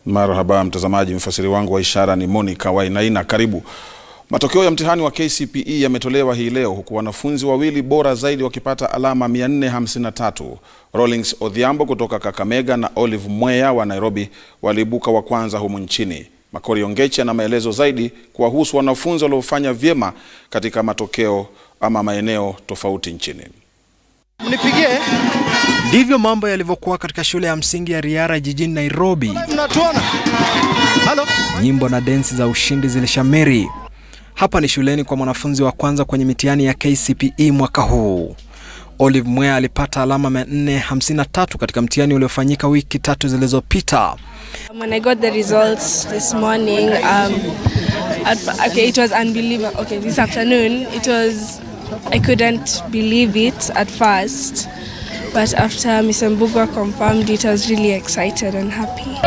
Marhaba mtazamaji, mfasiri wangu wa ishara ni Monica Wainaina. Karibu. Matokeo ya mtihani wa KCPE yametolewa hii leo huku wanafunzi wawili bora zaidi wakipata alama 453. Rawlings Odhiambo kutoka Kakamega na Olive Mwea wa Nairobi waliibuka wa kwanza humu nchini. Makori Ongechi ana maelezo zaidi kuwahusu wanafunzi waliofanya vyema katika matokeo ama maeneo tofauti nchini. Mnipigie. Ndivyo mambo yalivyokuwa katika shule ya msingi ya Riara jijini Nairobi. Mnatuona? Halo? Nyimbo na densi za ushindi zilishamiri. Hapa ni shuleni kwa mwanafunzi wa kwanza kwenye mitihani ya KCPE mwaka huu. Olive Mwea alipata alama 453 katika mtihani uliofanyika wiki tatu zilizopita. When I got the results this morning, um, at, okay, it was unbelievable. Okay, this afternoon, it was, I couldn't believe it at first, but after Miss Mbugwa confirmed it, I was really excited and happy.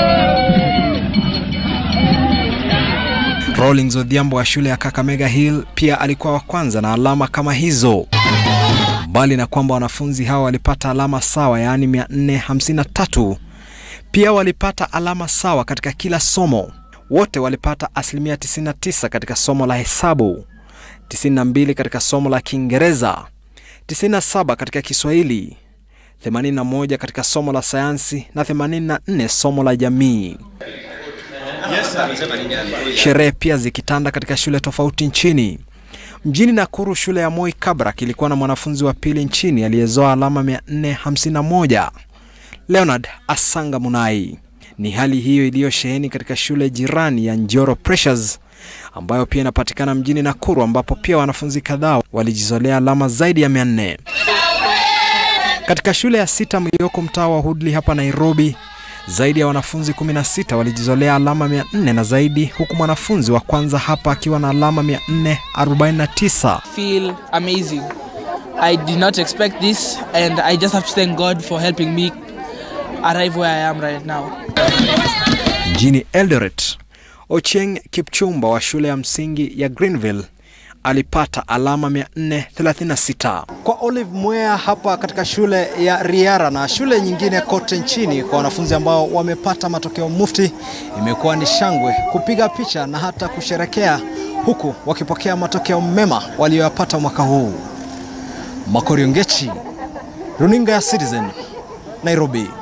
Rawlings Odhiambo wa shule ya Kakamega Hill pia alikuwa wa kwanza na alama kama hizo. Mbali na kwamba wanafunzi hao walipata alama sawa, yaani 453, pia walipata alama sawa katika kila somo. Wote walipata asilimia 99 katika somo la hesabu, 92 katika somo la Kiingereza, 97 katika Kiswahili, 81 katika somo la sayansi na 84 somo la jamii. Sherehe pia zikitanda katika shule tofauti nchini. Mjini Nakuru, shule ya Moi Kabrak ilikuwa na mwanafunzi wa pili nchini aliyezoa alama 451, Leonard Asanga Munai. Ni hali hiyo iliyosheheni katika shule jirani ya Njoro Pressures ambayo pia inapatikana mjini Nakuru, ambapo pia wanafunzi kadhaa walijizolea alama zaidi ya 400. Katika shule ya Sitam iliyoko mtaa wa Woodley hapa Nairobi, zaidi ya wanafunzi 16 walijizolea alama 400 na zaidi, huku mwanafunzi wa kwanza hapa akiwa na alama 449. feel amazing. I did not expect this, and I just have to thank God for helping me arrive where I am right now. Mjini Eldoret, Ochieng Kipchumba wa shule ya msingi ya Greenville alipata alama 436. Kwa Olive Mwea hapa katika shule ya Riara na shule nyingine kote nchini, kwa wanafunzi ambao wamepata matokeo mufti, imekuwa ni shangwe, kupiga picha na hata kusherekea, huku wakipokea matokeo mema walioyapata mwaka huu. Makori Ongechi, runinga ya Citizen, Nairobi.